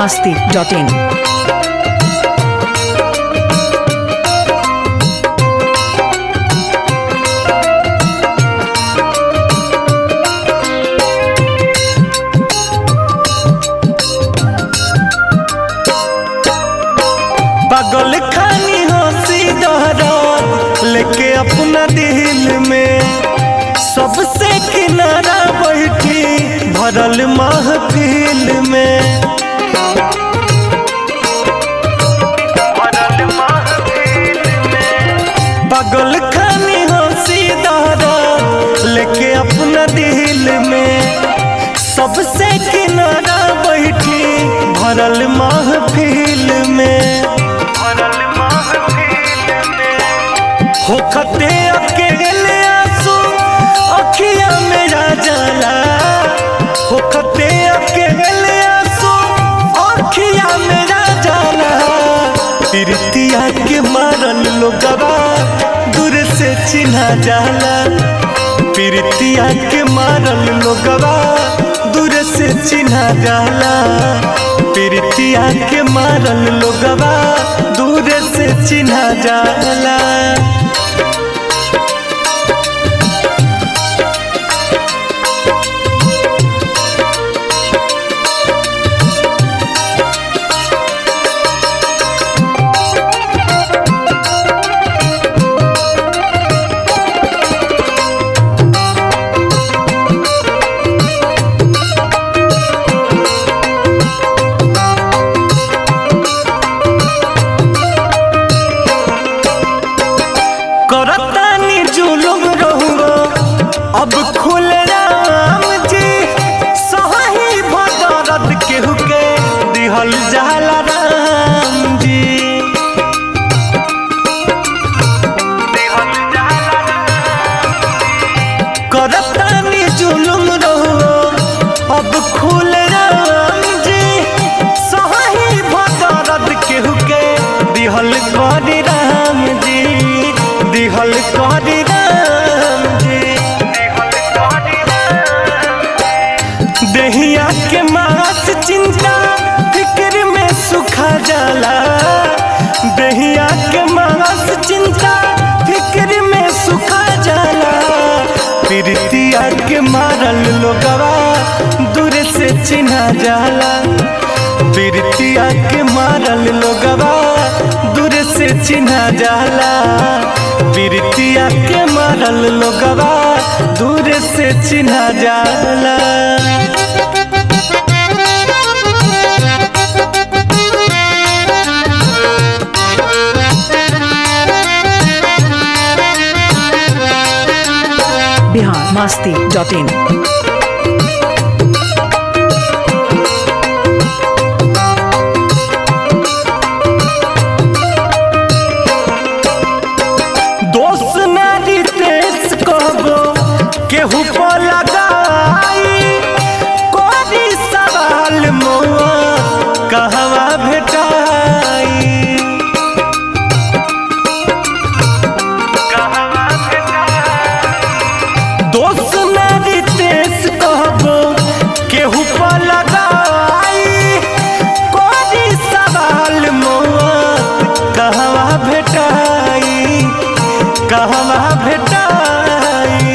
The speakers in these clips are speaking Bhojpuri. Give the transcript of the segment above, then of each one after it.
masti.in. पागल खानी हंसी दहरत लेके अपना दिल में सबसे किनारा बैठी भरल महफिल में पागल खानी हंसी दहरत लेके अपना दिल में सबसे किनारा बैठी भरल महफिल में होखते अकेले आंसू अखिया मेरा जाला होखते अकेले आंसू अखिया मेरा जाला प्रीतिया के मारल लोगवा दूर से चिन्हा जाला प्रीतिया के मारल लोगवा दूर से चिन्हा जाला प्रीतिया के मारल लोगवा दूर से चिन्हा जाला करतानी जुलुम रहुगो अब खुल राम जी सही भदरत केहू के दिहल जाला राम जी करतानी जुलुम रहुगो अब खुल राम जी सही भदरत केहू के दिहल करी राम जी दिहल करी राम जी दहिया के मास चिंता फिक्र में सुखा जाला दहिया के मास चिंता फिक्र में सुखा जाला प्रीतिया के मारल लोगवा दूर से चिन्हा जाला प्रीतिया के मारल लोगवा दूर से चिन्हा जाला प्रीतिया के मारल लोगवा दूर से चिन्हा जाला Bihar masti.in. दोस्त नारी तेज कहबो केहू पर लगाई कोरी सवाल मोआ कहवा भेटाई दोस्त नारी तेज कहबो केहू पर लगाई कोरी सवाल मोआ कहवा भेटाई कहवा भेटाई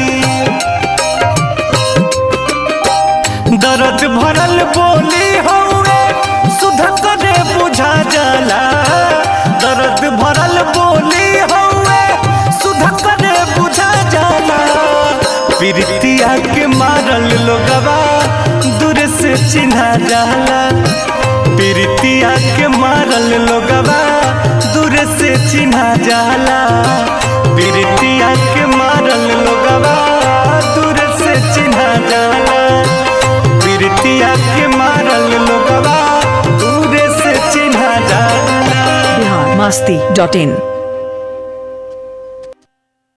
दर्द भरल बोली हौवे सुध करे बुझा जाला दर्द भरल बोली हौवे सुध करे बुझा जाला प्रीतिया के मारल लोगवा दूर से चिन्हा जाला प्रीतिया के मारल लोगवा दूर से चिन्हा जाला प्रीतिया के मारल लोगवा दूर से चिन्हा जाला प्रीतिया के मारल लोगवा दूर से चिन्हा जाला Bihar masti.in.